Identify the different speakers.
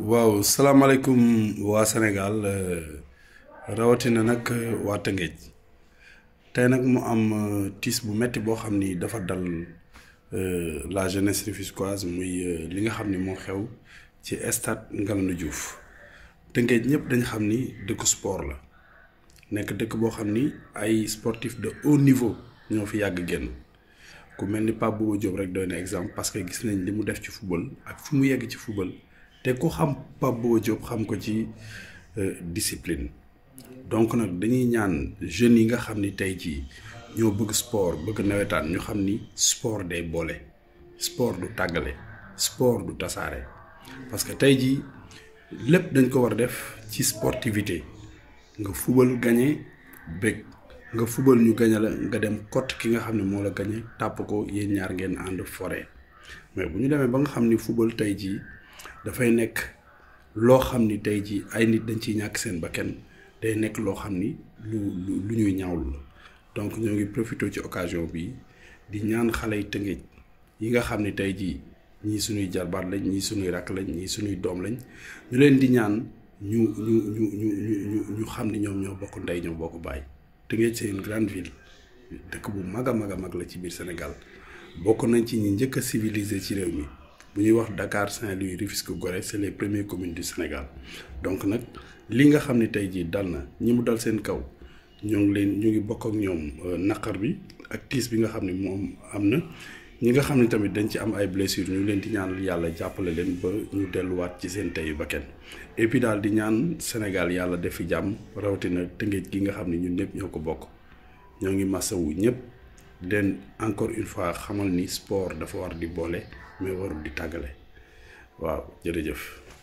Speaker 1: waaw salaamaaleykum waa Sénégal rawatina nag waa Tëngéej tey nag mu am tiis bu metti boo xam ni dafa dal la jeunesse rufisquoise muy li nga xam ni moo xew ci stade Ngalandou Diouf Tëngéej ñëpp dañ xam ni dëkku sport la nekk dëkk boo xam ni ay sportif de haut niveau ñoo fi yàgg génn ku mel ni Pape Bouba Diop rek doy na exemple parce que gis nañ li mu def ci football ak fi mu yegg ci football te ku xam Pape Bouba Diop xam ko ci discipline donc nag dañuy ñaan jeunes yi nga xam ni tey jii ñoo bëgg sport bëgg nawetaan ñu xam ni sport day boole sport du tàggale sport du tasaare parce que tey jii lépp dañ ko war a def ci sportivité nga fubal gañe bëgg nga fubal ñu gañe la nga dem kott ki nga xam ne moo la gañe tàpp ko yéen ñaar ngeen ànd forêt mais bu ñu demee ba nga xam ni fubal tey jii dafay nekk loo xam ni tey jii ay nit dañ ciy ñàkk seen bakkan day nekk loo xam ni lu lu lu ñuy ñaawlu la donc ñoo ngi profité ci occasion bi di ñaan xale yi Tëngéej yi nga xam ni tey jii ñii suñuy jarbaat lañ ñii suñuy rakk lañ ñii suñuy doom lañ ñu leen di ñaan ñu ñu ñu ñu ñu ñu xam ni ñoom ñoo bokk ndey ñoo bokk bàyyi Tëngéej c'est une grande ville dëkk bu mag a mag a mag la ci biir Sénégal bokk nañ ci ñi njëkk a civilisé ci réew mi bu ñuy wax Dakar Saint-Louis Rufisque Gorée c'est les premières communes du Sénégal donc nag li nga xam ne tey jii dal na ñi mu dal seen kaw ñoo ngi leen ñu ngi bokk ak ñoom naqar bi ak tiis bi nga xam ne moom am na ñi nga xam ne tamit dañ ci am ay blessures ñu leen di ñaan yàlla jàppale leen ba ñu delluwaat ci seen teyu bakkan et puis daal di ñaan Sénégal yàlla def fi jàmm rawatina Tëngéej gi nga xam ne ñun ñëpp ñoo ko bokk ñoo ngi masawu ñëpp leen encore une fois xamal ni sport dafa war di boole mais warul di tàggale waaw jërëjëf.